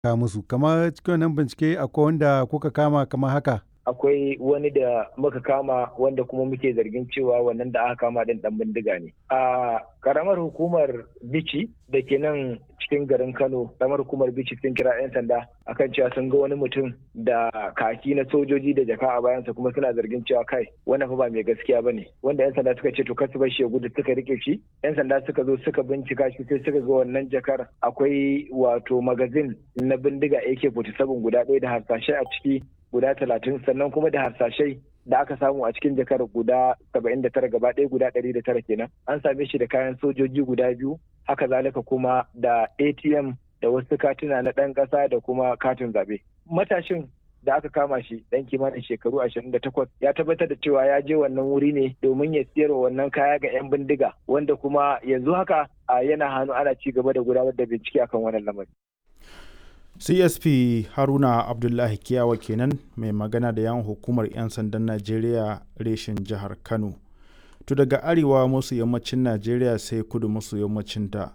ka musu kamar cikin wannan bincike akwai wanda kuka kama kamar haka akwai wani da muka kama wanda kuma muke zargin cewa wannan da aka kama din dan bindiga ne a karamar hukumar bici da ke nan cikin garin kano karamar hukumar bici sun kira 'yan sanda akan cewa sun ga wani mutum da kaki na sojoji da jaka a bayansa kuma suna zargin cewa kai wannan fa ba mai gaskiya ba ne wanda 'yan sanda suka ce to kasu bar shi ya gudu suka rike shi 'yan sanda suka zo suka bincika shi sai suka ga wannan jakar akwai wato magazin na bindiga ak-47 guda ɗaya da harsashe a ciki guda talatin sannan kuma da harsashai da aka samu a cikin jakar guda saba'in da tara gaba ɗaya guda ɗari da tara kenan an same shi da kayan sojoji guda biyu haka zalika kuma da atm da wasu katuna na ɗan ƙasa da kuma katin zaɓe matashin da aka kama shi ɗan kimanin shekaru ashirin da takwas ya tabbatar da cewa ya je wannan wuri ne domin ya siyar wannan kaya ga 'yan bindiga wanda kuma yanzu haka yana hannu ana ci gaba da gudanar da bincike akan wannan lamari. csp haruna abdullahi kiyawa kenan mai magana da yan hukumar 'yan sandan najeriya reshen jihar kano to daga arewa masu yammacin najeriya sai kudu masu yammacin ta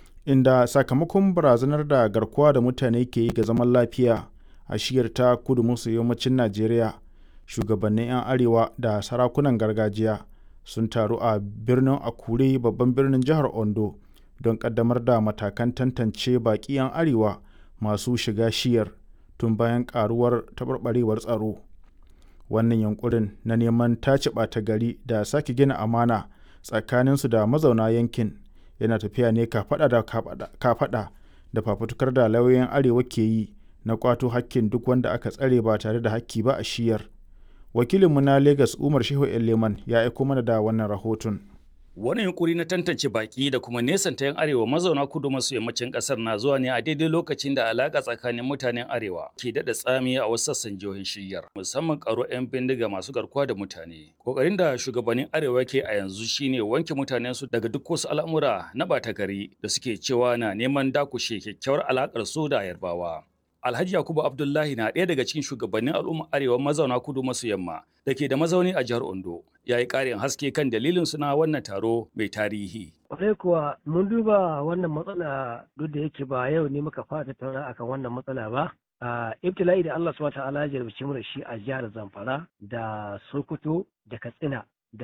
inda sakamakon barazanar da garkuwa da mutane ke yi ga zaman lafiya a shiyar ta kudu masu yammacin najeriya shugabannin 'yan arewa da sarakunan gargajiya sun taru a birnin akure babban birnin jihar ondo don kaddamar da matakan tantance baƙi 'yan arewa masu shiga shiyar tun bayan karuwar taɓarɓarewar tsaro wannan yankurin na neman tace ɓata gari da sake gina amana tsakaninsu da mazauna yankin yana tafiya ne kafaɗa da kafaɗa da fafutukar da lauyoyin arewa ke yi na kwato hakkin duk wanda aka tsare ba tare da hakki ba a shiyar wakilinmu na lagos umar shehu leman ya aiko mana da wannan rahoton Wani yunkuri na tantance baki da kuma nesanta 'yan arewa mazauna kudu maso yammacin kasar na zuwa ne a daidai lokacin da alaka tsakanin mutanen arewa ke daɗa tsami a wasu sassan jihohin shiryar musamman karo 'yan bindiga masu garkuwa da mutane. Kokarin da shugabannin arewa ke a yanzu shine wanke mutanen su daga duk wasu al'amura na ɓata gari da suke cewa na neman dakushe kyakkyawar alakar su da yarbawa. Alhaji Yakubu Abdullahi na ɗaya daga cikin shugabannin al'umma arewa mazauna kudu maso yamma da ke da mazauni a jihar Ondo. Ya yi ƙarin haske kan dalilin suna wannan taro mai tarihi. Kwarai kuwa mun duba wannan matsala duk da yake ba yau ne muka fara tattauna akan wannan matsala ba. A ibtila'i da Allah subhanahu ta'ala ya jarabci mu da shi a jihar Zamfara da Sokoto da Katsina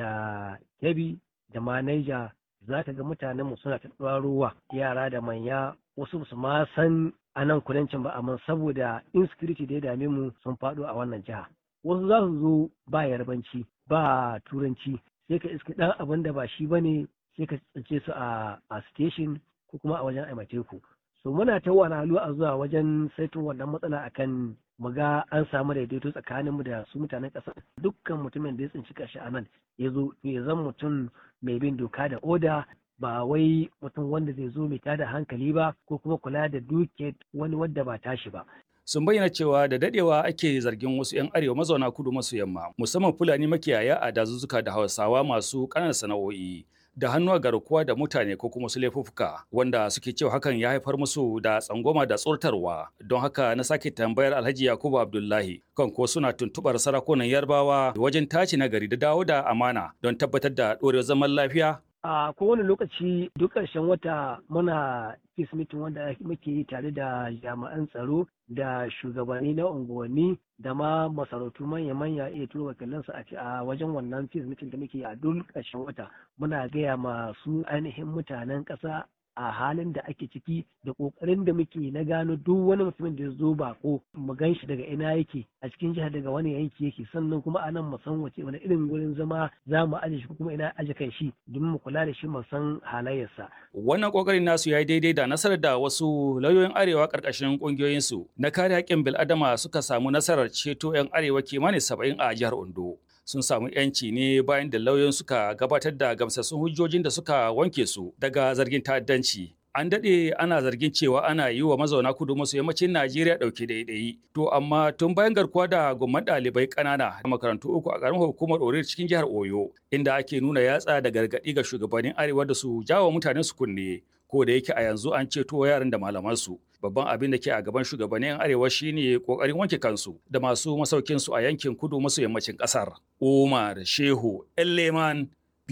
da Kebbi da ma Niger za ka ga mutanen mu suna ta ruwa yara da manya wasu su ma san a nan kudancin ba amma saboda insecurity da ya dame mu sun faɗo a wannan jiha wasu za su zo ba yarbanci ba turanci sai ka iska ɗan abin da ba shi bane sai ka tsince su a a station ko kuma a wajen aimateku so muna ta wani a zuwa wajen saito wannan matsala akan mu ga an samu daidaito tsakaninmu da su mutanen ƙasa dukkan mutumin da ya tsinci kashi a nan ya zo ya zan mutum mai bin doka da oda ba wai mutum wanda zai zo mai tada hankali ba ko kuma kula da duke wani wadda ba tashi ba. Sun bayyana cewa da dadewa ake zargin wasu 'yan arewa mazauna kudu maso yamma musamman Fulani makiyaya a dazuzzuka da Hausawa masu ƙananan sana'o'i da hannu a garkuwa da mutane ko kuma su laifuffuka wanda suke cewa hakan ya haifar musu da tsangwama da tsortarwa don haka na sake tambayar Alhaji Yakubu Abdullahi kan ko suna tuntubar sarakunan Yarbawa wajen tace nagari da dawo da amana don tabbatar da ɗorewar zaman lafiya a kowane lokaci duk ƙarshen wata muna peace meeting wanda muke yi tare da jami'an tsaro da shugabanni na unguwanni da ma masarautu manya-manya iya turo wakilansu a wajen wannan peace meeting da muke yi a duk ƙarshen wata muna gaya masu ainihin mutanen ƙasa a halin da ake ciki da ƙoƙarin da muke na gano duk wani mutumin da ya zo bako mu gan shi daga ina yake a cikin jihar daga wani yanki yake sannan kuma a nan mu san wace wani irin gurin zama za mu aje shi kuma ina aje kan shi domin mu kula da shi mu san halayyarsa. Wannan ƙoƙarin nasu ya yi daidai da nasarar da wasu lauyoyin arewa ƙarƙashin ƙungiyoyinsu na kare haƙƙin bil'adama suka samu nasarar ceto 'yan arewa kimanin saba'in a jihar Ondo. sun samu yanci ne bayan da lauyoyin suka gabatar da gamsassun hujjojin da suka wanke su daga zargin ta'addanci. An daɗe ana zargin cewa ana yi wa mazauna kudu maso yammacin Najeriya ɗauke ɗaiɗayi. To amma tun bayan garkuwa da gumman ɗalibai ƙanana a makarantu uku a ƙaramin hukumar Orir cikin jihar Oyo, inda ake nuna yatsa da gargaɗi ga shugabannin Arewa da su jawo mutanen su kunne. Ko da yake a yanzu an ceto yaran da malamansu. Babban abin da ke a gaban shugabannin Arewa shine ƙoƙarin wanke kansu da masu masaukinsu a yankin kudu maso yammacin ƙasar. Umar Shehu Elleman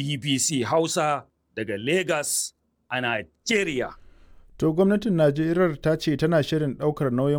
BBC Hausa daga Lagos a Najeriya. To gwamnatin Najeriya ta ce tana shirin ɗaukar nauyin